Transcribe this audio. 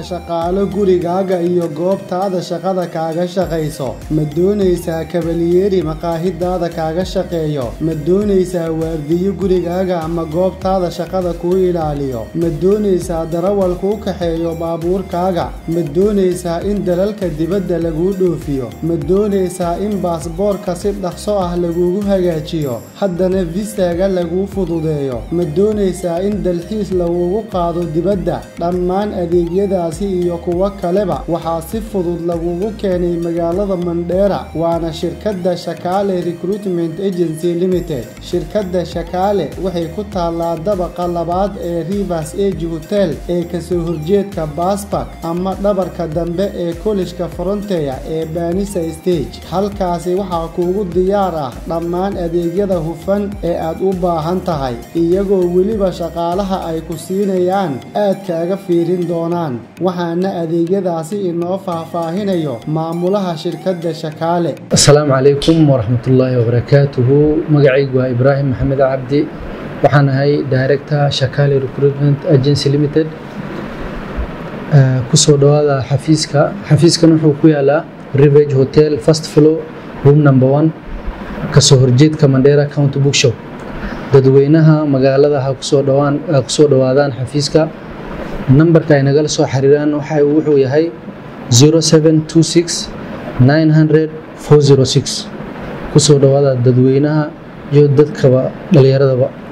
shaqaalo gurigaaga iyo goobtaada shaqada kaaga shaqayso ma doonaysaa kabalyeeri maqaahidaada kaaga shaqeeyo ma doonaysaa waardiyo gurigaaga ama goobtaada shaqada kuu ilaaliyo ma doonaysaa darawal kuu kaxeeyo baabuurkaaga ma doonaysaa in dalalka dibadda laguu dhoofiyo ma doonaysaa in baasboorka si dhaqso ah lagugu hagaajiyo haddana visaga laguu fududeeyo ma doonaysaa in dalxiis lagugu qaado dibadda dhammaan adeegyadaasi iyo kuwo kaleba waxaa si fudud lagugu keenay magaalada mandheera waana shirkadda shakaale recruitment agency limited shirkadda shakaale waxay ku taallaa dabaqa labaad ee rivers age hotel ee kasoo horjeedka baasbak ama dhabarka dambe ee kolishka fronteya ee baanisa stage halkaasi waxaa kuugu diyaar ah dhammaan adeegyada hufan ee aad u baahan tahay iyagoo weliba shaqaalaha ay ku siinayaan aad kaaga fiirin doonaan waxaana adeegyadaasi inoo faahfaahinayo maamulaha shirkadda shakaale asalaamu calaykum waraxmatullaahi wabarakaatuhu magacaygu waa ibraahim maxamed cabdi waxaan ahay director shakaale recruitment agency limited kusoo dhawaada xafiiska xafiiskan wuxuu ku yaalaa rivage hotel first floor room number one kasoo horjeedka mandheera county bookshop dadweynaha magaalada ha kusoo dhawaan kusoo dhawaadaan xafiiska nambarka ay nagala soo xiriiraan waxa wuxuu yahay 0726 900 406 kusoo dhawaada dadweynaha iyo dadkaba dhalinyaradaba